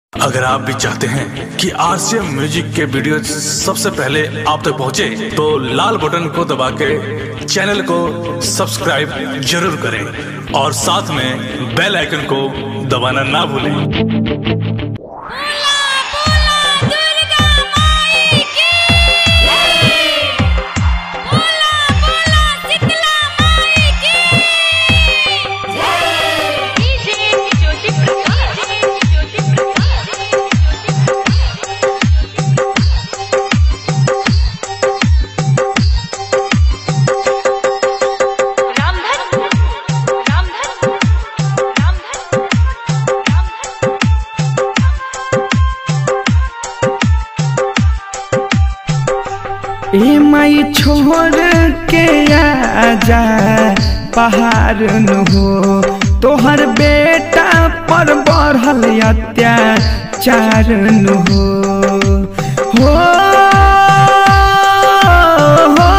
अगर आप भी चाहते हैं कि आरसीएम म्यूजिक के वीडियो सबसे पहले आप तक पहुंचे, तो लाल बटन को दबा के चैनल को सब्सक्राइब जरूर करें और साथ में बेल आइकन को दबाना ना भूलें दुर्गा माई की बोला बोला शीतला माई की डीजे ज्योति प्रकाश ज्योति प्रकाश रामधन रामधन रामधन ए माई छोड़ के आजा पहाड़ न हो तोहर बेटा पर बढ़ल अत्याचार न हो हो हो,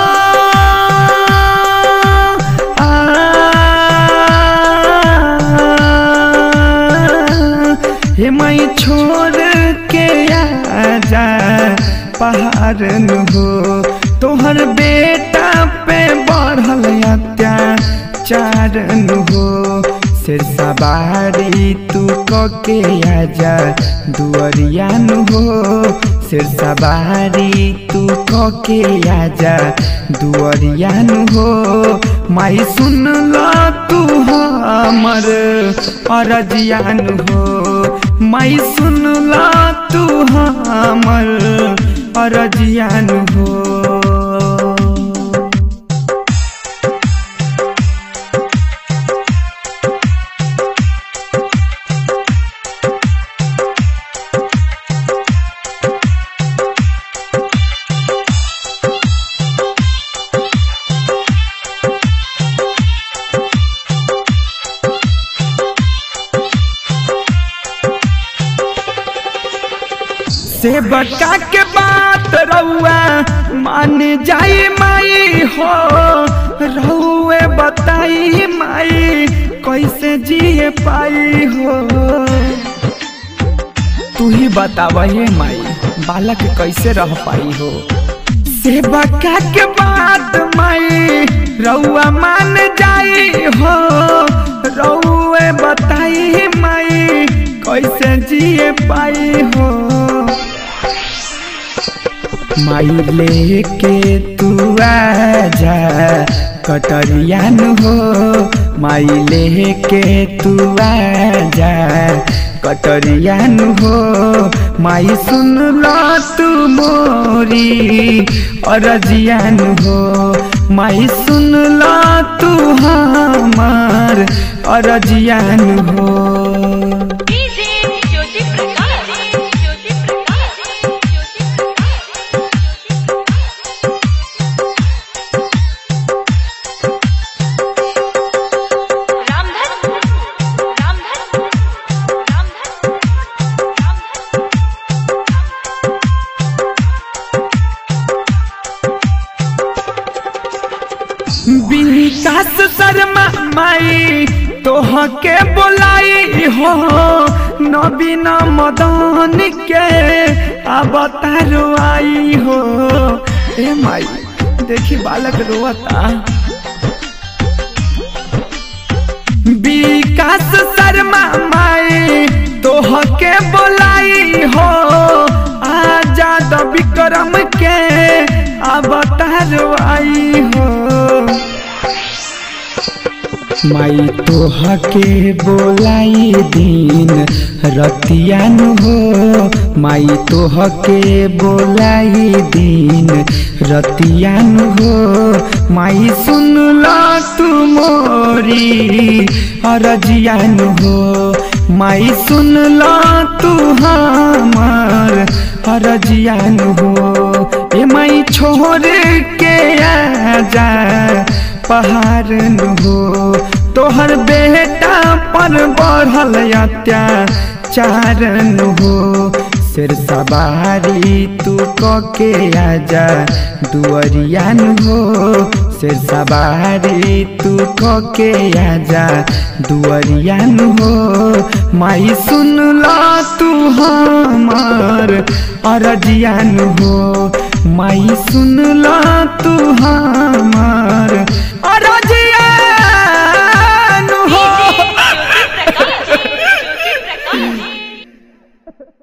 आ, हे माई छोड़ के आजा पहाड़ न हो तोहर बेटा पे बढ़ल अत्याचार न हो सिर सवारी तू के आजा दुअरिया न हो सिर सवारी तू के आजा दुअरिया न हो माई सुन ला तू हमर अरजिया न हो माई सुन ला तू हमर अरजिया न हो से बका के बात रउआ मान जाई माई हो रउए बताई माई कैसे जिए पाई हो तू ही बतावा हे माई बालक कैसे रह पाई हो से बका के बात माई रउआ मान जाई हो रउए बताई माई कैसे जिए पाई हो माई लेके तू आजा कटरिया न हो माई लेके तू आजा कटरिया न हो माई सुन लो तू मोरी अरजिया न हो माई सुन लो तू हमार अरजिया न हो डीजे ज्योति प्रकाश ज्योति प्रकाश ज्योति प्रकाश रामधन रामधन रामधन विकास शर्मा माई तोह के बोलाई हो नवीन मदन के अब तारो आई हो ए माई देखी बालक रोता विकास शर्मा माई तोह के बोलाई हो आजाद विक्रम के अब तारो आई हो माई तोह के बोलाई दिन रतियान हो माई तोह के बोलाई दिन रतियान हो माई सुन ला तू मोरी अरजियान हो माई सुन ला तू हमार अरजियान हो ए माई छोड़ के आजा पहाड़ न हो तोहर बेटा पर बढ़ल अत्याचार न हो सिर सवारी तू के आजा दुअरिया न हो से सवारी तू के आजा दुअरियान हो माई सुन ला तू हमार अरजियान हो माई सुन ला तू हमार अरजियान हो प्रकाश ज्योति प्रकाश